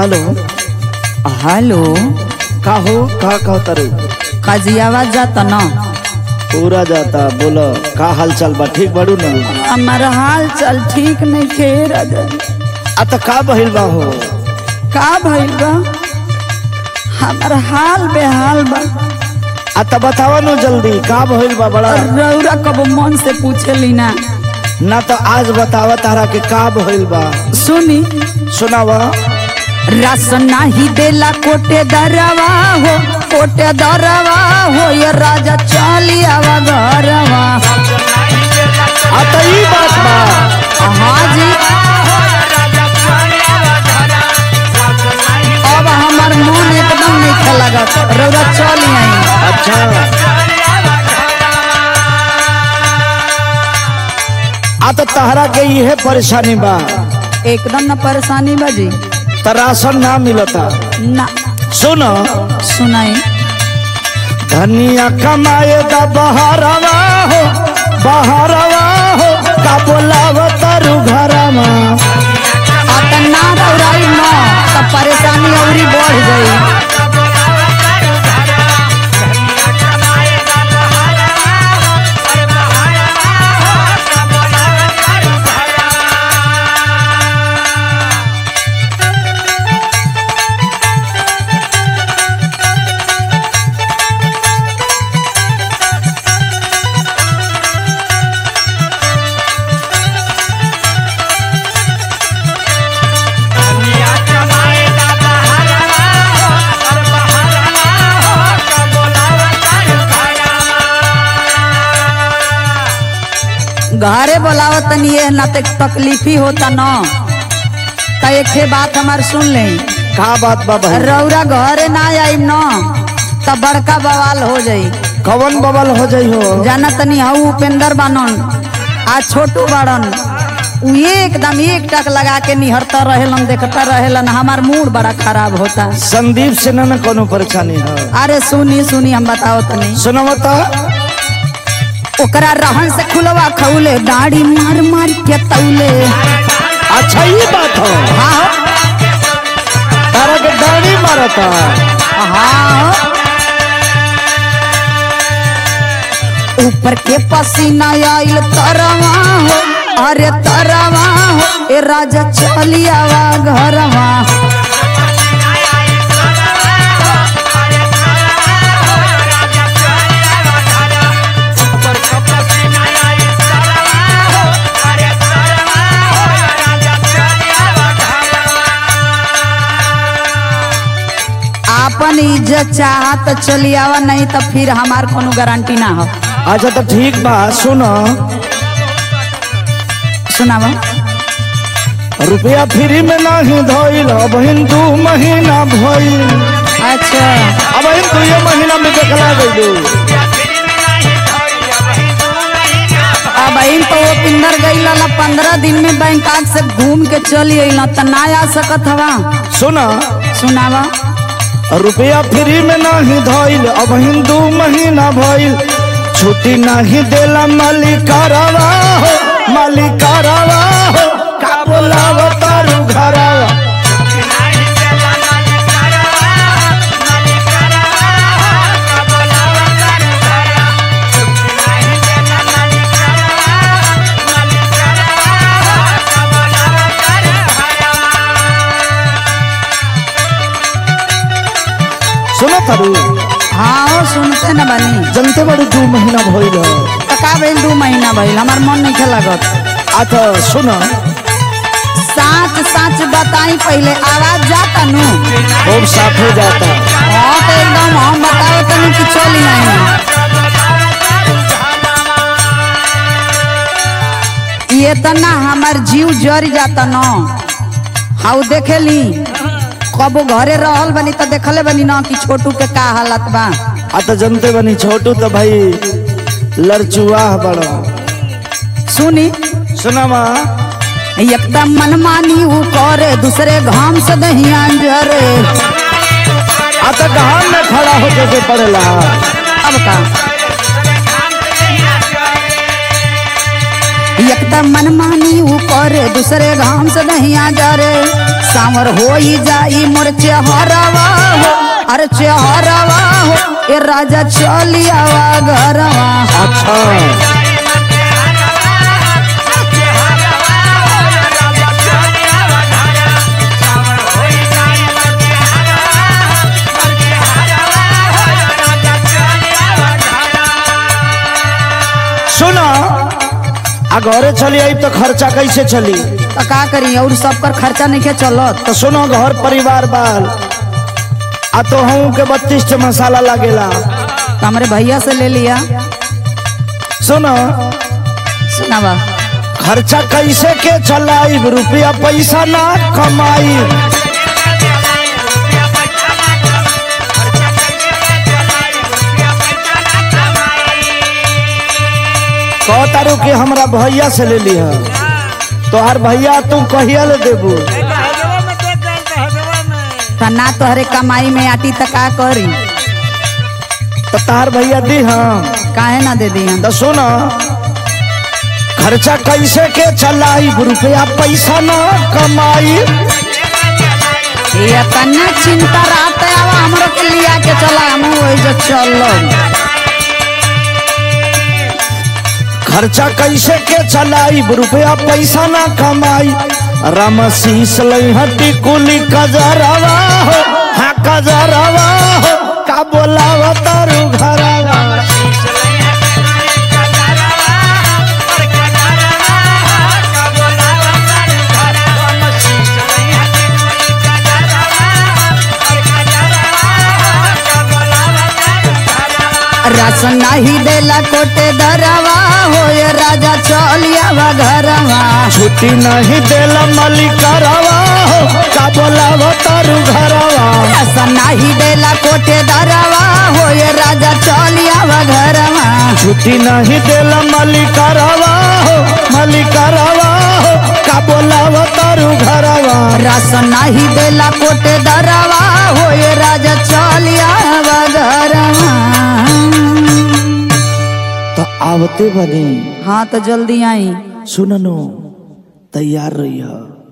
Hello hello का हो का कहता रे काजी आवाज जाता न पूरा जाता बोलो का हाल चाल बा ठीक बाड़ू ना हमार हाल चाल ठीक नहीं खे राजा आ त का बहिल बा हो का भइल बा हमार हाल बेहाल बा आ त बतावा नु जल्दी का बहिल बा बड़ा रौरा कब मन से पूछेली ना ना तो आज बतावा तारा के का बहिल बा सुनी सुनावा राशन नाही देला कोटे दरवा हो कोटे दरवा हो ये राजा चली आवा घरवा आ त ई बात बा हाँ जी अब हमार मन एकदम नहीं खेला रौरा चली आई अच्छा आ त तहरा के इहे परेशानी बा एकदम न परेशानी बाजी त राशन ना मिलता ना सुन सुनाई धनिया कमाए दा बहारवा हो बहारवा हो का बोलाव तारू घरवा अब त ना दौड़ाई न तो परेशानी औरी बढ़ गई घरे बोलावत तनी ये ना ते तकलीफ ही होता न त एक ठे बात हमार सुन ले का बात बा बहन रौरा घरे ना आईम न त बड़का बवाल हो जाई कवन बबल हो जाइ हो जाना तनी हऊ उपेंद्र बानन आ छोटू बाड़न उ एकदम एक टक लगा के निहरता रहेलन देखता रहेलन हमार मूड बड़ा खराब होता संदीप से ना ना कोनो परेशानी है अरे सुनी सुनी हम बताओ तनी सुनो तो ओकरा रहन से खुलवा खौले दाढ़ी मार मार के तौले अच्छा ये बात हो हाँ हो, तारा के डाणी मारता हाँ हो। ऊपर के पसीना आइल तरवा हो अरे तरवा हो ए राजा चलियावा घरवा आपन इज्जत चाहत चलियावा नहीं तो फिर हमार कोनो गारंटी ना हो अच्छा तो ठीक बा सुनो सुनावा रुपया फ्री में नहीं धोइल अब दू महीना भइल अच्छा अब दू ये महीना में देखला गइलू अब इन तो वो पिंदर गई ला पंद्रह दिन में बैंकॉक से घूम के चली अइला त ना आ सकत हवा सुना सुनावा रुपया फ्री में नहीं धोइल अब दू महीना भइल छुट्टी नहीं देला मालिकारवा हो मालिकारवा हो का बोलाव तारू घरवा सुनो तारू हाँ हो सुनते न बनी जनते बड़ी दू महीना भइल है त का भइल दू महीना भइल हमार मन नहीं लागत अच्छा सुनो साच साच बताई पहले आवाज जाता नु खूब साफ हो जाता हाँ तो एकदम हम बताओ तनी कि चली नहीं ये तना हमार जीव जर जाता न हाउ देखेली कबो घरे रहल बनी त देखले बनी न कि छोटू के का हालत बा आ तो जनते बनी छोटू तो भाई लड़चुआह बड़ा सुनी सुना माँ एकदम मनमानी ऊ करे दूसरे घाम से दहिया जरे आ तो गहान में खड़ा होके के पड़ेला अब का एकदम मनमानी ऊपर दूसरे घाम से नहीं आ जा रे सांवर हो ही जाई मोर चेहरवा हो अरे चेहरवा हो ए राजा चलियावा घरवा अच्छा सुना आ घरे चली आई तो खर्चा कैसे चली तो का करी और सब पर खर्चा नहीं के चलत तो सुनो घर परिवार बाल आ तो हूँ के बत्तीस टे मसाला लगेला तो हमारे भैया से ले लिया सुनो सुनावा खर्चा कैसे के चलाई रुपया पैसा ना कमाई कह तारू कि हमरा भैया से ले लिह तोहार भैया तू कहिया ले देबू तो ना तोहरे कमाई में आटी तो का करी तो तार भैया दी हम काहे ना दे दी हम तो सुनो खर्चा कैसे के चलाई रुपया पैसा ना कमाई ये तना चिंता रहते अब हमरो के लिया के चला हम वही जो चलो खर्चा कैसे के चलाई रुपया पैसा ना कमाई रमशीस लहटी कुली कजरवा हो हाँ कजरवा हो का बोलावा तारू घरवा रस नहीं देला कोटे दरवा हो ये राजा चलियावा घरवा छुट्टी नहीं देला मलिकरवा हो का बोलावा तारू घरवा रस नहीं देला कोटे दरवा हो ये राजा चलियावा घरवा छुट्टी नहीं देला मलिकरवा हो मलिकरवा हो का बोलावा तारू घरवा रस नहीं देला कोटे दरवा हो ये राजा चलियावा घरवा तो आवते बनी हाँ तो जल्दी आई सुननो तैयार रही